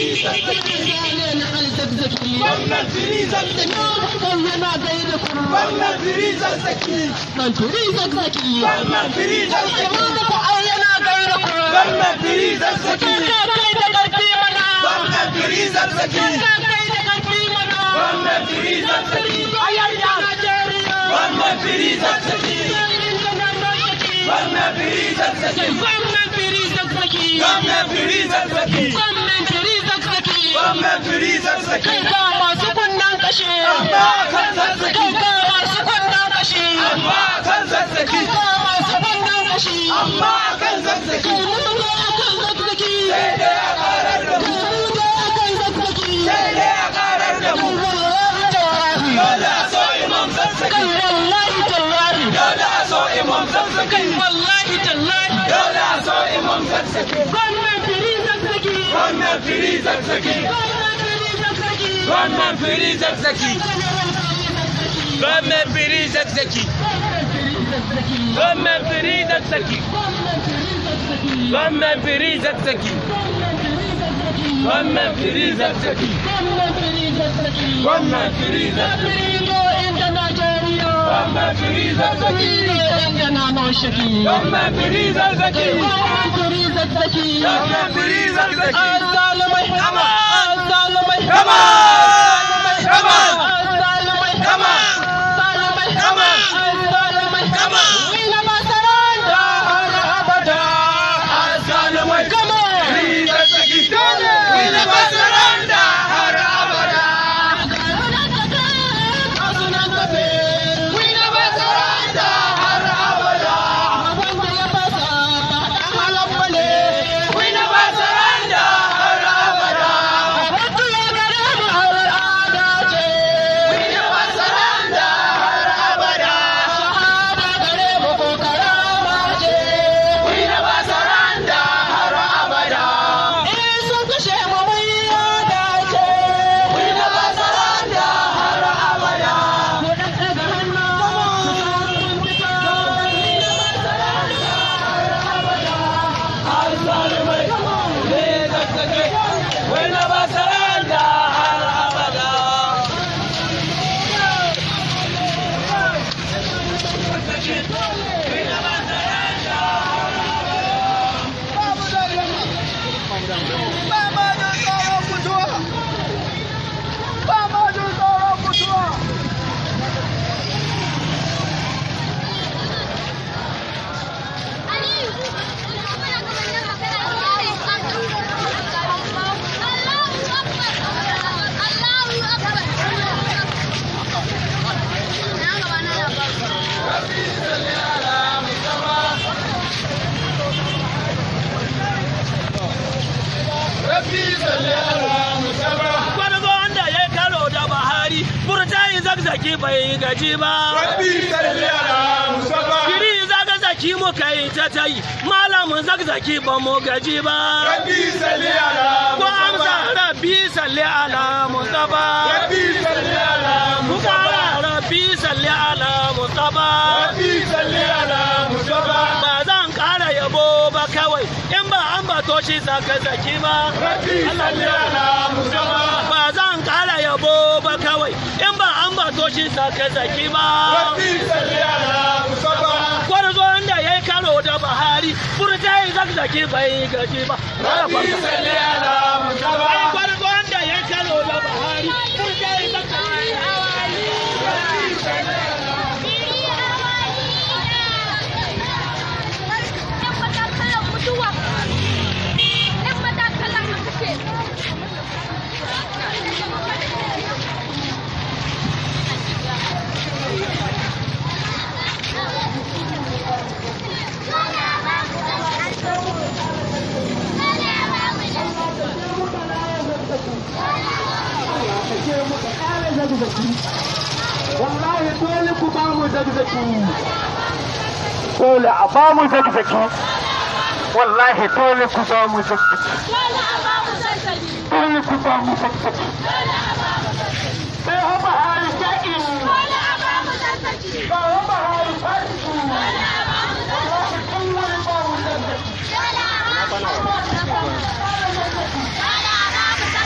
firi zazzaki na alzazzaki wannan firi zazzaki yana gaida kuma wannan firi zazzaki dan turi zazzaki wannan firi zazzaki ko ai yana gaida kuma wannan firi zazzaki ka kai da karfi mana wannan firi zazzaki ka kai da karfi mana wannan firi zazzaki ayayya Najeriya wannan firi zazzaki wannan firi zazzaki Gwamnan firi zazzaki wannan firi zazzaki Gwamnan firi zazzaki wannan firi zazzaki Kai ga masu kunnan kashe amma kan zazzaki Kai ga masu kunnan kashe amma kan zazzaki Kai ga masu kunnan kashe amma kan zazzaki Kai mun ga akan zazzaki sai dai a karar da mu Kai mun ga akan zazzaki sai dai a karar da mu Wallahi dole a so imam zazzaki Kai wallahi tallahi dole a so imam zazzaki Kai wallahi tallahi dole a so imam zazzaki Gwamnan firi zazzaki wannan firi zazzaki Gwamnan firi zazzaki wannan firi zazzaki wannan firi zazzaki wannan firi zazzaki wannan firi zazzaki wannan firi zazzaki wannan firi zazzaki wannan firi zazzaki wannan firi zazzaki wannan firi zazzaki Kama! Kama! Kama! Kama! Kama! Kama! Azalimai! Firi zazzaki! Wina masaranda har abada! Wina masaranda har abada! Wina masaranda har abada! Wina masaranda har abada! Wina masaranda har abada! Wina masaranda har abada! Azalimai! Firi zazzaki! Wina masaranda har abada! Gwarzo wanda ya karo da Buhari, Burtayi zagzaki bai gaji ba. Kiri zagzaki muka yi ta ta yi, malamin zagzaki ba mu gaji ba. Ko amsa rabbi salli ala Mustapha. Ku kara rabbi salli ala Mustapha. Ba zan kara yabo ba kawai, in ba an bato shi zagzaki ba. Ba zan kara yabo ba kawai, in ba an bato shi zagzaki ba. Gwarzo wanda ya yi karo da Buhari, Burtayi zagzaki bai gaji ba. Gwarzo wanda ya yi karo da Buhari, Burtayi zagzaki wallahi dole ku ba mu zagzaki dole a ba mu zagzaki wallahi dole ku ba mu zagzaki dole ku ba mu zagzaki sai haba hari sha'in ba haba hari fasiki wallahi dole ba mu zagzaki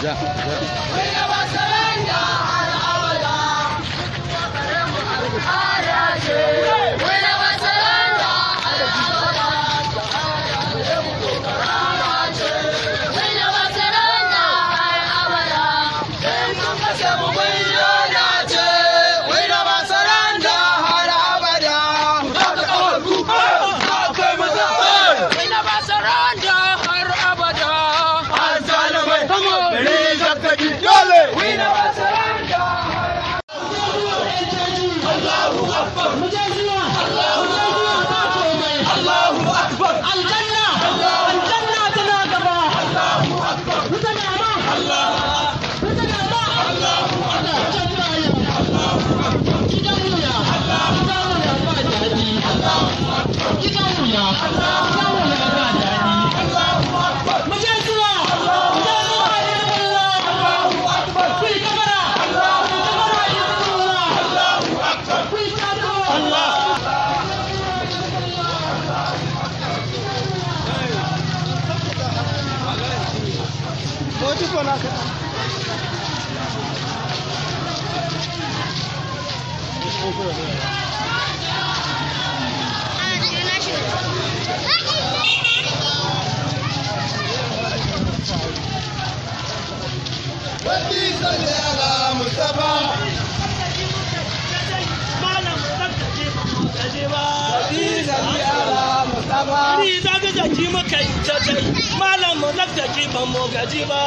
Ni za ka gaji maka yi ta tai, malam mu zaktaki ban mu gaji ba.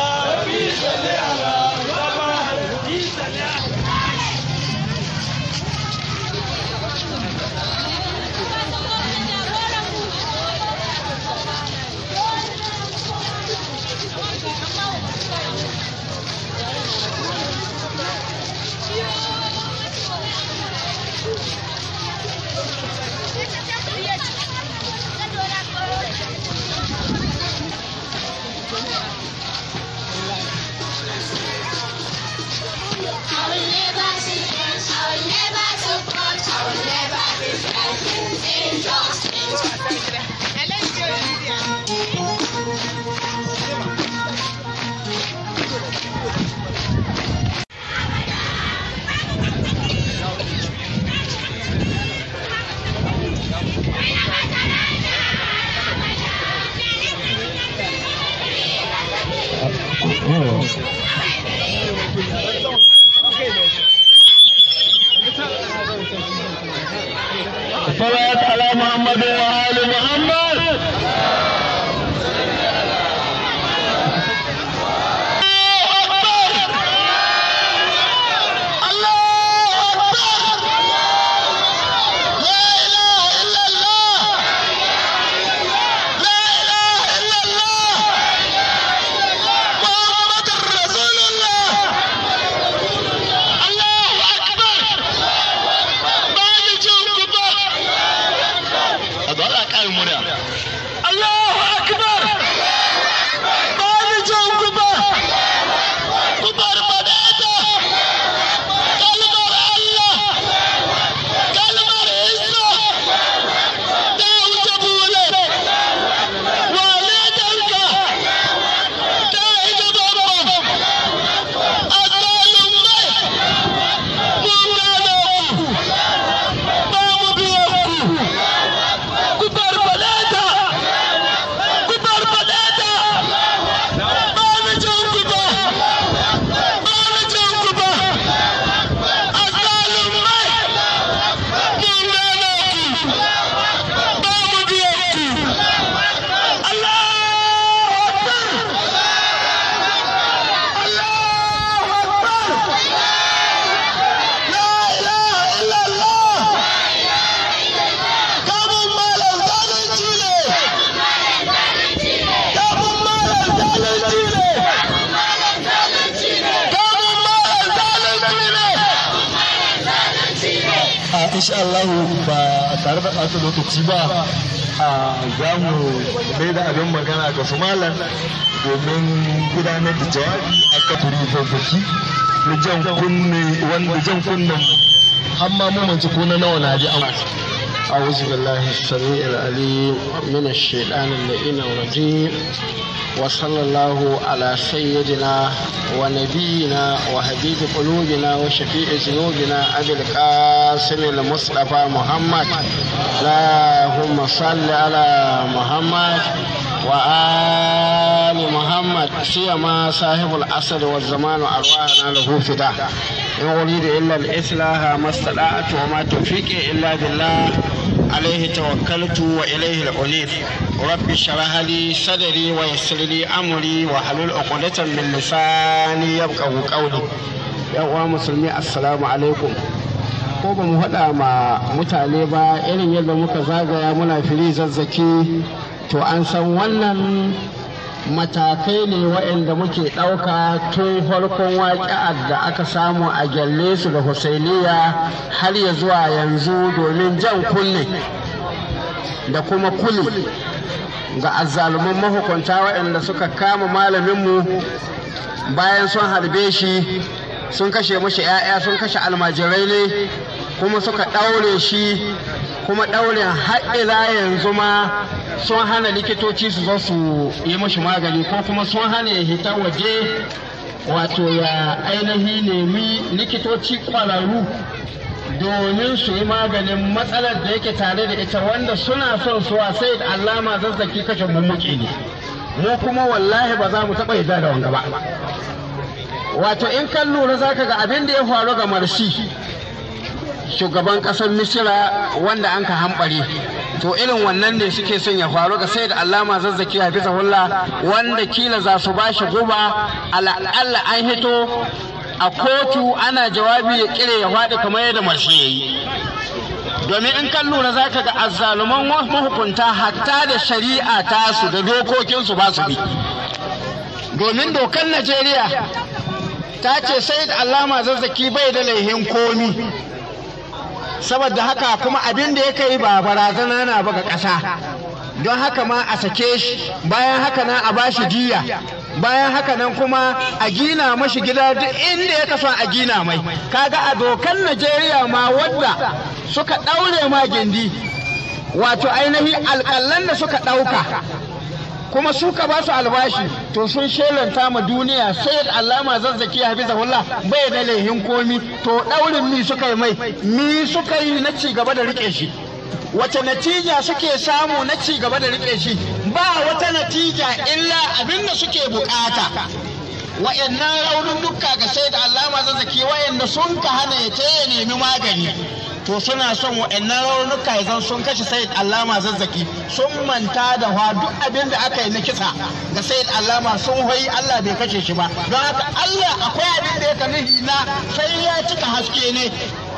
صلاة على محمد وآل محمد Allahu Akbar! Bani jan kuba! Kubar badata! Kalmar Allah! Kalmar Isa! Ta wuce bule! Wane danka? Ta yi gaban Azalumai! Mun gano ku! Ba mu biyan ku! Kubar badata! Kubar badata! Bani jan kuba! Bani jan kuba! Azalumai! Mun gano ku! Ba mu biyan ku! Allahu Akbar! Allahu Akbar! La ilaha illallah! Kamun malam zalunci ne! Kamun malam zalunci ne! Kamun malam zalunci ne! A insha Allah ba tare da ɓata lokaci ba a za mu mai da abin magana ga su malam domin gudanar da jawabi a kafin zazzaki na jan kunne wanda jan kunnen har ma mamanci ko na nawa na ji an أعوذ بالله السميع العليم من الشيطان اللئيم الرجيم وصلى الله على سيدنا ونبينا وحبيب قلوبنا وشفيع ذنوبنا أبي القاسم المصطفى محمد اللهم صل على محمد وآل محمد سيما صاحب العصر والزمان وأرواحنا له فداء إن أريد إلا الإصلاح ما استطعت وما توفيقي إلا بالله عليه توكلت وإليه الأنيب رب اشرح لي صدري ويسر لي أمري واحلل عقدة من لساني يفقهوا قولي يا uwa musulmi assalamu alaikum ko ba mu haɗa ma mutane ba irin yadda muka zagaya muna fili zazzaki to an san wannan matakai ne waɗanda muke ɗauka tun farkon waƙi'ar da aka samu a gyalle su da husainiya har ya zuwa yanzu domin jan kunne da kuma kuli ga azzaluman mahukunta waɗanda suka kama malaminmu bayan sun harbe shi sun kashe mashi 'ya'ya sun kashe almajirai ne kuma suka ɗaure shi kuma ɗaurin haɗila yanzu ma sun hana likitoci su zo su yi mashi magani ko kuma sun hana ya hita waje wato ya ainihi nemi likitoci ƙwararru domin su yi maganin matsalar da yake tare da ita wanda suna son suwa sai da allama zazzaki kashe mummuke ne mu kuma wallahi ba za mu taɓa yarda da wanga ba wato in kan lura za ka ga abin da ya faru ga marshi shugaban ƙasar misira wanda an ka hambare to irin wannan ne suke son ya faru ga sai da allama zazzaki hafizahullah wanda kila za su ba shi guba ala'alla an hito a kotu ana jawabi ya kire ya faɗi kamar yadda marshe ya yi domin in kan lura za ka ga azzaluman mahukunta hatta da shari'a tasu da dokokinsu ba su bi domin dokar najeriya ta ce sai da allama zazzaki bai da laihin komi saboda haka kuma abin da ya kai ba barazana na ba ga ƙasa don haka ma a sake shi bayan haka nan a bashi jiya bayan haka nan kuma a gina mashi gida duk inda ya kaso a gina mai kaga a dokan najeriya ma wadda suka ɗaure ma gindi wato ainihin alƙallan da suka ɗauka kuma suka ba su albashi to sun shelanta ma duniya sai allama zazzaki hafizahullah bai da laihin komi to daurin mi suka yi mai mi suka yi na ci gaba da rike shi wace natija suke samu na ci gaba da rike shi ba wata natija illa abin da suke bukata wa'annan raunin dukka ga sai da allama zazzaki wa'anda sun ka hana ya ce ya nemi magani to suna son wa'annan raunuka ya zan sun kashe sayid allama zazzaki sun manta da wa duk abin da aka yi na kisa ga sayid allama sun hoyi allah bai kashe shi ba don haka allah akwai abin da ya nuhi na sai ya cika haske ne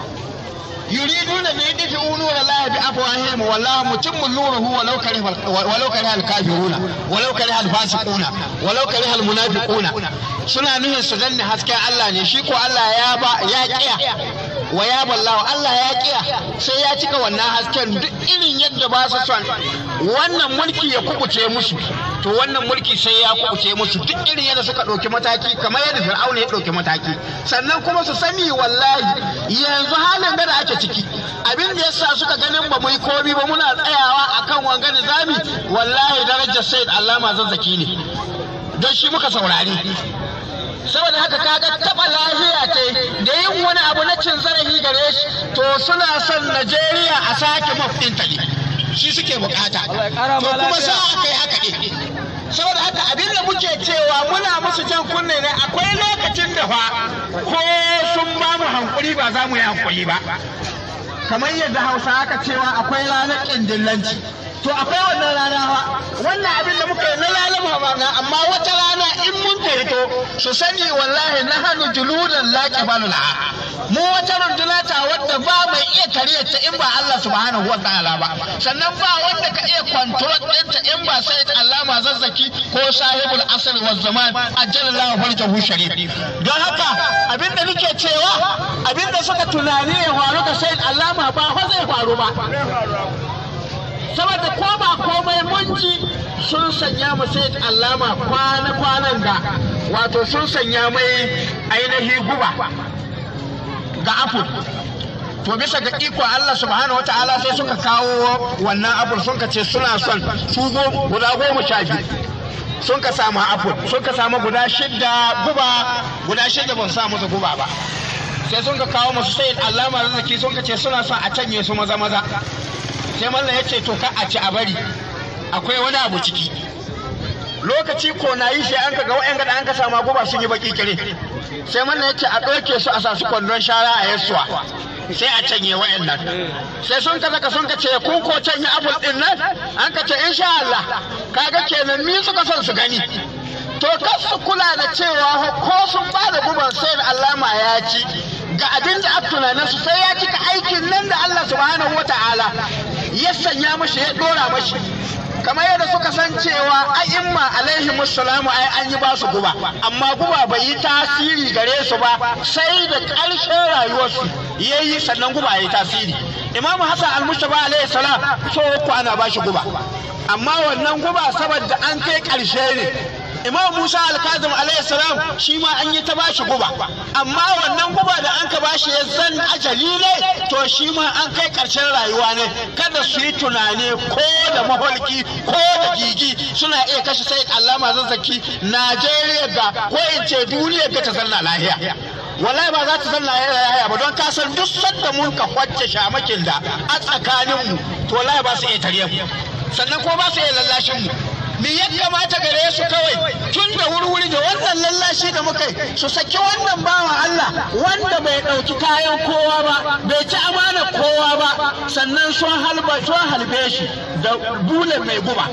يريدون أن يدفئوا نور الله بأفواههم والله متم نوره ولو كره ولو كره الكافرون ولو كره الفاسقون ولو كره المنافقون suna nuhin su danne hasken Allah ne shi ko Allah ya ba ya kiya wa ya ballawa Allah ya kiya sai ya cika wannan hasken duk irin yadda ba su son wannan mulki ya kubuce musu to wannan mulki sai ya kubuce musu duk irin yadda suka ɗauki mataki kamar yadda Fir'auna ya ɗauki mataki sannan kuma su sani wallahi yanzu halin da ake ciki abin da yasa suka ganin ba mu yi komi ba muna tsayawa akan wanga nizami wallahi darajar Said Allama zazzaki ne don shi muka saurari saboda haka kaga taba lafiya ce da yin wani abu na cin zarafi gare shi to suna son Najeriya a sake mafin ta ne shi suke bukata to kuma sa aka yi haka ne saboda haka abin da muke cewa muna musu jan kunne ne akwai lokacin da fa ko sun ba mu hankuri ba za mu yi hankuri ba kamar yadda hausa aka cewa akwai ranar ƙindillanci to akwai wannan rana wannan abin da muka yi na lalama ba na amma wata rana in mun fito su sani wallahi na hannu juludan laƙi balula mu wata runduna ta wadda ba mai iya kariyar ta in ba Allah subhanahu wa ta'ala ba sannan ba wanda ka iya control ɗinta in ba sai Allama zazzaki ko sahibul asr wa zaman ajjalallahu farjahu sharif don haka abinda nake cewa abinda suka tunani ya faru ga sai Allama ba fa zai faru ba saboda ko ba komai mun ji sun sanya mu sai allama kwana-kwanan da wato sun sanya mai ainihi guba ga apple to bisa ga iko Allah subhanahu wataala sai suka kawo wannan apple sun ka ce suna son su go- guda goma sha biyu sun ka samu apple sun ka samu guda shidda guba guda shidda ban sa musu guba ba sai sun ka kawo masu sayin allama arziki sun ka ce suna son a canye su maza maza sai mallam ya ce to ka a ci a bari akwai wani abu ciki lokaci ko na yi sai an ka ga wa'yan gada an ka samu guba sun yi baki kire sai mallam ya ce a ɗauke su a sa su kwandon shara a yassuwa sai a canye wa'yan nan sai sun ka zaka sun ka ce kun ko canye apple din nan an ka ce insha Allah kaga kenan ni suka son su gani to kar su kula da cewa ko sun ba da guban sai da allama ya ci ga abin da aka tunanin su sai ya cika aikin nan da Allah subhanahu wata'ala ya sanya mashi ya dora mashi kamar yadda suka san cewa a'imma alaihi musallamu ai an yi ba su guba amma guba bai yi tasiri gare su ba sai da ƙarshen rayuwarsu ya yi sannan guba ya yi tasiri imam hassan al-mustafa alaihi salam so uku ana ba shi guba amma wannan guba saboda an kai ƙarshe ne imam musa alkazim alayhi salam shi ma an yi ta bashi guba amma wannan guba da an ka bashi ya zan ajali ne to shi ma an kai karshen rayuwa ne kada su yi tunani ko da maholki ko da gigi suna iya kashe sai allama zazzaki najeriya ga ko in ce duniya ga ta zanna lahiya wallahi ba za ta zanna lahiya ba don kasan duk sanda mun ka kwacce shamakin da a tsakaninmu to wallahi ba su iya tare mu sannan ko ba su iya lallashin mu me ya kamata gare su kawai tun da wuri da wannan lallashi da muka yi su saki wannan bawan Allah wanda bai ɗauki kayan kowa ba bai ci amana kowa ba sannan sun halba sun halbe shi da bule mai guba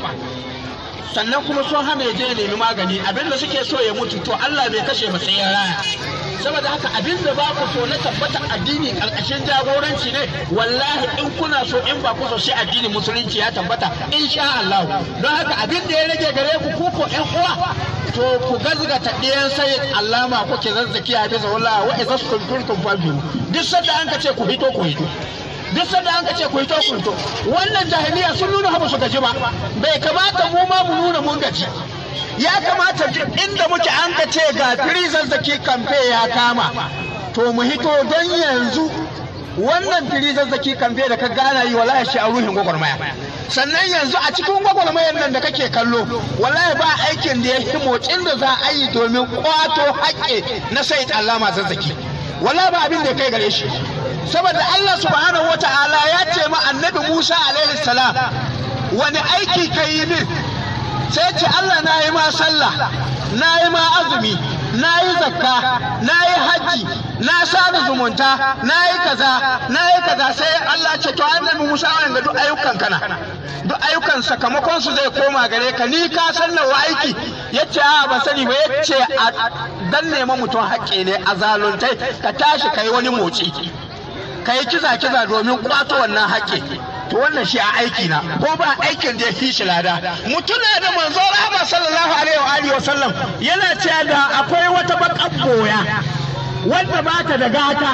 sannan kuma sun hana ya je ya nemi magani abinda suke so ya mutu to Allah bai kashe ba sai ya raya saboda haka abin da ba ku so na tabbata addini karkashin jagoranci ne wallahi in kuna so in ba ku so sai addinin musulunci ya tabbata insha Allah don haka abin da ya rage gare ku ku ko ƴan uwa to ku gazgata ɗiyan sai allama kuke zazzaki a bisa wallahi wa idza kuntum fabiru duk sanda an ka ce ku hito ku hito duk sanda an ka ce ku hito ku hito wannan jahiliya sun nuna ba su gaji ba bai kamata mu ma mu nuna mun gaji ya kamata duk inda muke an ka ce ga firizar zaki kamfe ya kama to mu hito don yanzu wannan firizar zaki kamfe da ka gana yi wallahi shi a ruhin gwagwarmaya sannan yanzu a cikin gwagwarmayar nan da kake kallo wallahi ba aikin da ya fi motsin da za a yi domin kwato haƙƙe na sai allama zazzaki wallahi ba abin da ya kai gare shi saboda Allah subhanahu wata'ala ya ce ma annabi Musa alaihi salam wani aiki ka yi min sai ce Allah na yi ma sallah na yi ma azumi na yi zakka na yi hajji na sada zumunta na yi kaza na yi kaza sai Allah ce to annabi Musa wannan ga duk ayyukan kana duk ayyukan sakamakon su zai koma gare ka ni ka san nawa aiki yace a ba sani ba yace a dan nema mutum haƙƙi ne a zaluntai ka tashi kai wani motsi kai kiza kiza domin kwato wannan haƙƙi to wannan shi a aiki na ko ba aikin da ya fi shi lada mutuna da manzo rahama sallallahu alaihi wa alihi wa sallam yana cewa da akwai wata bakan boya wanda ba ta da gata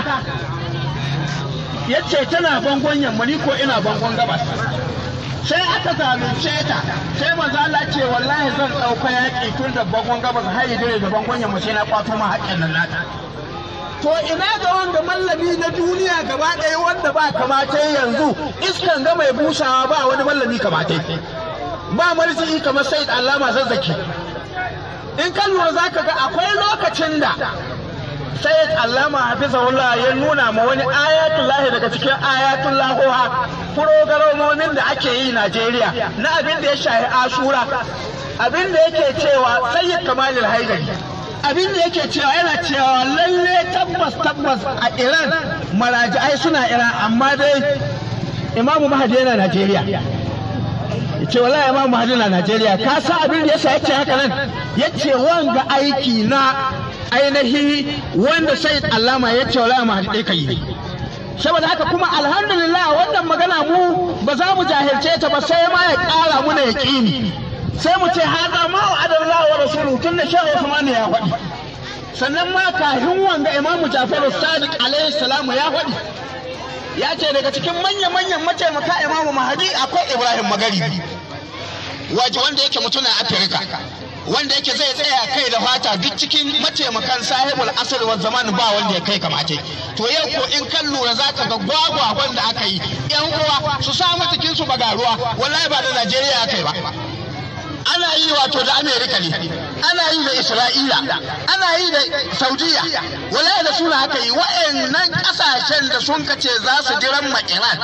yace tana bangon yamma ni ko ina bangon gabas sai aka zalunce ta sai manzo Allah ce wallahi zan dauka yaki tun da bangon gabas har yi da bangon yamma sai na kwato ma haƙƙin nan nata to ina ga wanda mallami na duniya gaba ɗaya wanda ba kamata yanzu iskan ga mai busawa ba wani mallami kamata ba marjini kamar sai allama zazzaki in ka lura za ka ga akwai lokacin da sai allama hafizahullah ya nuna ma wani ayatullahi daga cikin ayatullahoha furogaramomin da ake yi najeriya na abin da ya shahi ashura abin da yake cewa sayyid kamalil haidari abin da yake cewa yana cewa lalle tabbas tabbas a iran maraji'ai suna iran amma dai imamu mahadi yana najeriya ya ce wallahi imamu mahadi na najeriya ka sa abin da yasa yace haka nan ya ce wanga aiki na ainihi wanda sai allama ya ce wallahi mahadi ɗaya kai ne saboda haka kuma alhamdulillah wannan magana mu ba za mu jahilce ta ba sai ma ya ƙara muna yaƙini sai mu ce haɗa ma wa adallah wa rasulu tun da shehu Usman ya faɗi sannan ma kafin wanga imamu Jafaru Sadiq alaihi salamu ya faɗi ya ce daga cikin manya-manyan mataimaka imamu Mahadi akwai Ibrahim Magaribi waje wanda yake mutumin Afirka wanda yake zai tsaya kai da fata duk cikin mataimakan sahibul asr wa zaman ba wanda ya kai kamata to yau ko in kan lura zaka ga gwagwagon da aka yi yan uwa su sa matakin su bagaruwa wallahi ba da Najeriya aka yi ba ana yi wato da Amerika ne ana yi da Isra'ila ana yi da Saudiya wallahi da suna aka yi wa'annan kasashen da sun kace za su jiran ma Iran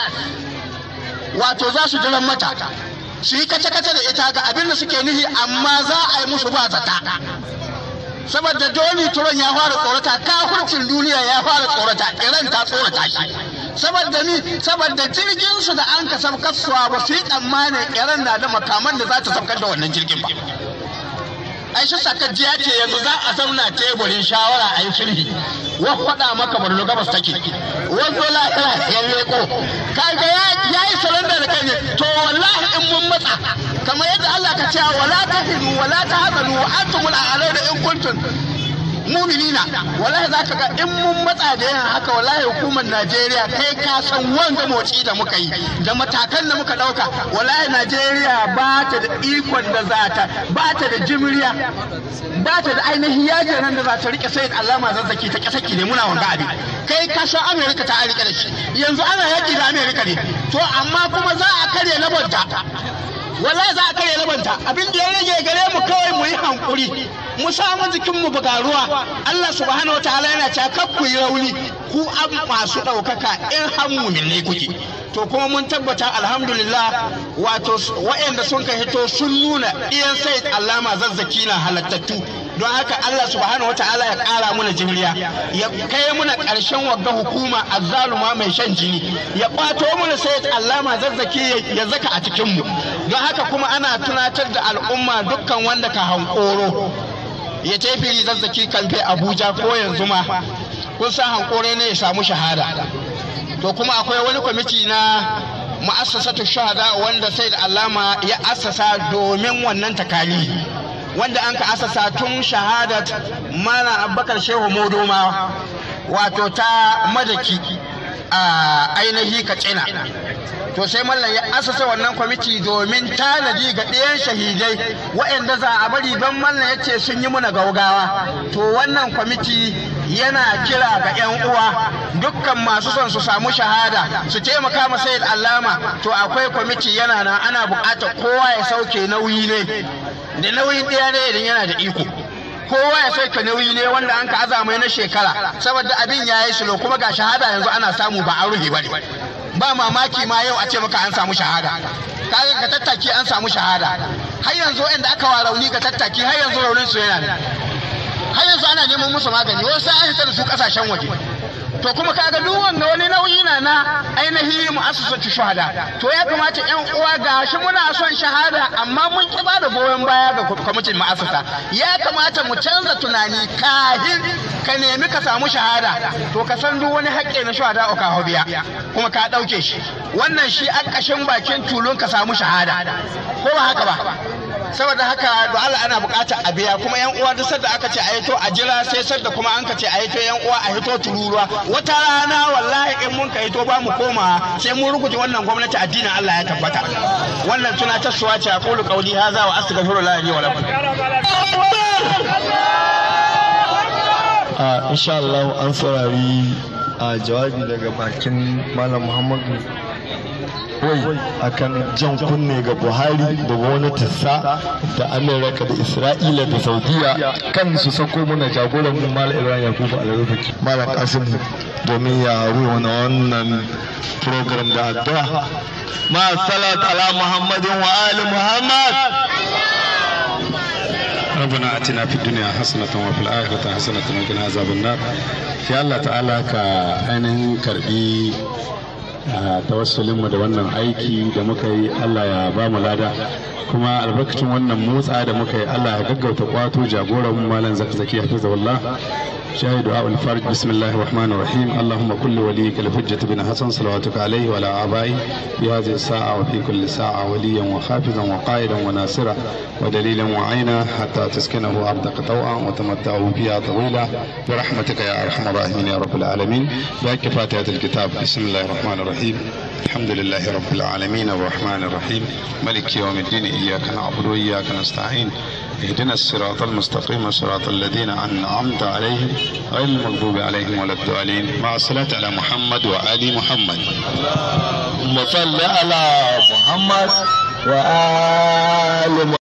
wato za su jiran mata su yi kace-kace da ita ga abin da suke nufi amma za a yi musu ba zata saboda Donny Trump ya fara tsorata kafircin duniya ya fara tsorata Iran ta tsorata shi saboda ni saboda jirgin su da an ka sabkar suwa ba su yi tsammanin Iran na da makaman da za ta sabkar da wannan jirgin ba ai shi sakajjiya ce yanzu za a zauna teburin shawara a yi sulhi wa faɗa maka barno gabas take wato lahira ya leko kaga ya yi saranda da kai ne to wallahi in mun matsa kamar yadda Allah ka cewa wala tahinu wala tahzanu wa antumul a'launa in kuntum muminina wallahi za ka ga in mun matsa da yin haka wallahi hukumar najeriya kai ka san wanga motsi da muka yi da matakan da muka dauka wallahi najeriya ba ta da ikon da za ta ba ta da jimriya ba ta da ainihin yajin nan da za ta rike sai alama zazzaki ta kasaki ne muna wanga abi kai ka san amerika ta rike da shi yanzu ana yaki da amerika ne to amma kuma za a karya labanta wallahi za a karya labanta abin da ya rage gare mu kawai mu yi hankuri mu samu jikin mu buga ruwa Allah subhanahu wataala yana cewa kar ku yi rauni ku an masu ɗaukaka in har mumin kuke to kuma mun tabbata alhamdulillah wato waɗanda sun ka hito sun nuna iyan sai alama zazzaki na halattattu don haka Allah subhanahu wa ta'ala ya ƙara muna jimriya ya kai muna ƙarshen wagga hukuma azzaluma mai shan jini ya ƙwato muna sai alama zazzaki ya zaka a cikin mu don haka kuma ana tunatar da al'umma dukkan wanda ka hankoro ya tafi zazzaki kalfe Abuja ko yanzu ma kun san hankore ne ya samu shahada to kuma akwai wani kwamiti na mu'assasatu shahada wanda sai da alama ya assasa domin wannan takali wanda an ka assasa tun shahadat mana abubakar shehu modoma wato ta madaki a ainihi katsina to sai mallam ya asasa wannan kwamiti domin tanadi ga ɗayan shahidai waɗanda za a bari don mallam ya ce sun yi muna gaugawa to wannan kwamiti yana kira ga 'yan uwa dukkan masu son su samu shahada su taimaka ma sayid allama to akwai kwamiti yana nan ana buƙatar kowa ya sauke nauyi ne da nauyin ɗaya ne idan yana da iko kowa ya sauke nauyi ne wanda an ka azamai na shekara saboda abin ya yi sulo kuma ga shahada yanzu ana samu ba a ruhe ba ne ba mamaki ma yau a ce maka an samu shahada kaga ga tattaki an samu shahada har yanzu inda aka wa rauni ga tattaki har yanzu raunin su yana har yanzu ana neman musu magani wasu an hita da su kasashen waje to kuma kaga duk wanda wani nauyi na na ainihi mu'assasatu shuhada to ya kamata yan uwa ga shi muna son shahada amma mun ki ba da goyon baya ga kwamitin mu'assasa ya kamata mu canza tunani kahin ka nemi ka samu shahada to ka san duk wani haƙƙi na shuhada ka biya kuma ka ɗauke shi wannan shi a ƙashin bakin tulun ka samu shahada ko ba haka ba saboda haka da Allah ana bukata a biya kuma yan uwa duk sadda aka ce a hito a jira sai sadda kuma an ka ce a hito yan uwa a hito tururuwa wata rana wallahi in mun ka hito ba mu koma sai mun rubuta wannan gwamnati addinin Allah ya tabbata wannan tuna ta suwa ce aqulu qawli hadha wa astaghfirullah li wa lakum a insha Allah an saurari a jawabi daga bakin Malam Muhammadu wai akan jan kunne ga buhari da gwamnatinsa da amerika da isra'ila da saudiya kan su sako mana jagoran mu malam ibrahim yakubu alarufaki malam kasim domin ya ruwa wannan program da addu'a ma salat ala muhammadin wa ali muhammad ربنا اتنا في الدنيا حسنه وفي الاخره حسنه وقنا عذاب النار يا الله تعالى ka ainihin karbi tawassulinmu da wannan aiki da muka yi Allah ya ba mu lada kuma albarkacin wannan motsa da muka yi Allah ya gaggauta kwato jagoran mu malam zakzaki hafizahullah شاهد دعاء الفرج بسم الله الرحمن الرحيم اللهم كل وليك الحجة بن حسن صلواتك عليه وعلى آبائه في هذه الساعة وفي كل ساعة وليا وحافظا وقائدا وناصرا ودليلا وعينا حتى تسكنه أرضك طوعا وتمتعه فيها طويلا برحمتك يا أرحم الراحمين يا رب العالمين بأك فاتحة الكتاب بسم الله الرحمن الرحيم الحمد لله رب العالمين الرحمن الرحيم ملك يوم الدين إياك نعبد وإياك نستعين اهدنا الصراط المستقيم صراط الذين أنعمت عليهم غير المغضوب عليهم ولا الضالين مع الصلاة على محمد وآل محمد اللهم صل على محمد وآل